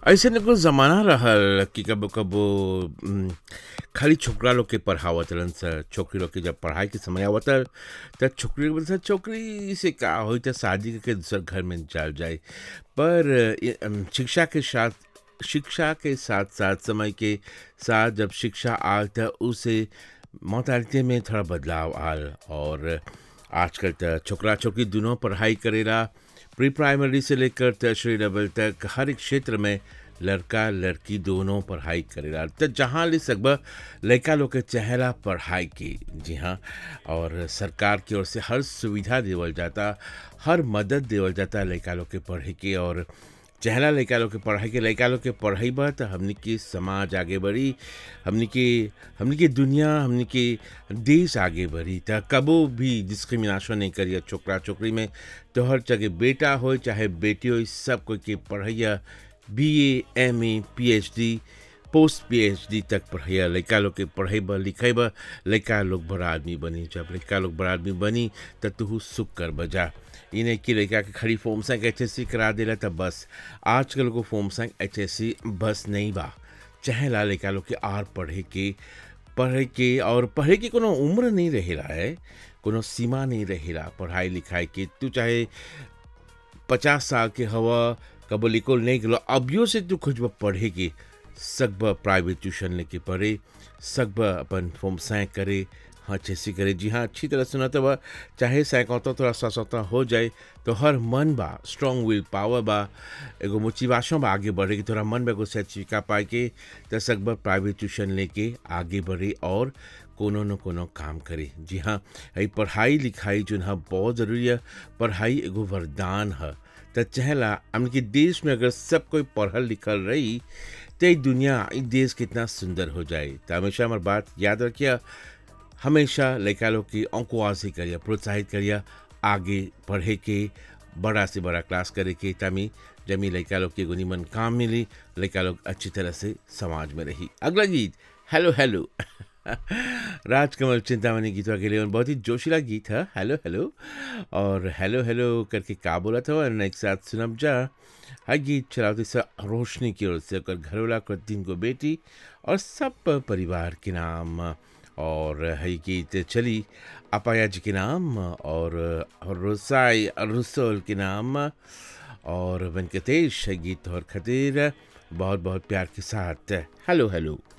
ऐसे न कुछ ज़माना रहल कि कबो कबो उम, खाली छोकरा लोग के पढ़ावत रहलन स छोकरी लोग के जब पढ़ाई के समय आवत त छोकरी लोग बोलत छोकरी से का होई त शादी करके दूसर घर में चल जाए पर ये, अम, शिक्षा के साथ शिक्षा के साथ साथ समय के साथ जब शिक्षा आल त उसे मोतालिटी में थोड़ा बदलाव आल और आजकल त छोकरा छोकरी दोनों पढ़ाई करेला प्री प्राइमरी से लेकर टर्शरी लेवल तक हर एक क्षेत्र में लड़का लड़की दोनों पढ़ाई करेला त जहाँ ले सकबा लड़का लोग के चेहरा पढ़ाई की जी हाँ और सरकार की ओर से हर सुविधा देवल जाता हर मदद देवल जाता लड़का लोग के पढ़े के और चेहरा लड़का लोग के पढ़ाई के लड़का लोग के पढ़ाई बा त हमनी के समाज आगे बढ़ी हमनी के हमनी के दुनिया हमनी के देश आगे बढ़ी त कबो भी डिस्क्रिमिनेशन नहीं करिए छोकरा छोकरी में तो हर जगह बेटा हो चाहे बेटी हो सब कोई के पढ़ैया B A M A P H D post P H D तक पढ़ैया लड़का लोग के पढ़ेब लिखेब लड़का लोग बड़ा आदमी बनी जब लड़का लोग बड़ा आदमी बनी त तू सुख कर बजा ई नहीं कि लड़का के खड़ी फॉर्म संग एच एस सी करा देला त बस आजकल को फॉर्म संग एच एस सी बस नहीं बा चाहेला लड़का लोग के आर पढ़े के पढ़े के और पढ़े के कोनो उम्र नहीं रहेला है कोनो सीमा नहीं रहेला पढ़ाई लिखाई के तू चाहे पचास साल के हवा कबो लिखल नहीं गलो अभियो से तू खोजब पढ़े के सकब प्राइवेट ट्यूशन लेके पढ़े सकब अपन फॉर्म सैं करे हाँ अच्छे करे जी हाँ अच्छी तरह सुना तो चाहे सैकौता थोड़ा सा सौता हो जाए तो हर मन बा स्ट्रॉन्ग विल पावर बा एगो मोटिवेशन बा आगे बढ़े के थोड़ा मन बा एगो सर्टिफिका पाए के तो सकब प्राइवेट ट्यूशन लेके आगे बढ़े और कोनो न कोनो काम करे जी हाँ यही पढ़ाई लिखाई जो है बहुत ज़रूरी है पढ़ाई एगो वरदान है तो चहला हमन के देश में अगर सब कोई पढ़ल लिखल रही तो ये दुनिया ये देश कितना सुंदर हो जाए तो हमेशा हमारी बात याद रखिए हमेशा लड़का लोग की अंकुआसी करिए प्रोत्साहित करिए आगे पढ़े के बड़ा से बड़ा क्लास करे के तामी जमी लड़का लोग के एगो निमन काम मिली लड़का लोग अच्छी तरह से समाज में रही अगला गीत हेलो हेलो राजकमल चिंतामणि गीतवा के लिए बहुत ही जोशीला गीत है हेलो हेलो और हेलो हेलो करके का बोला था और एक साथ सुनब जा हर गीत चलाते सा रोशनी की ओर से ओकर घरवाला कर तीन को बेटी और सब परिवार के नाम और है गीत चली अपाया जी के नाम और रोसाई रसोल के नाम और वेंकटेश है गीत और खतीर बहुत बहुत प्यार के साथ हेलो हेलो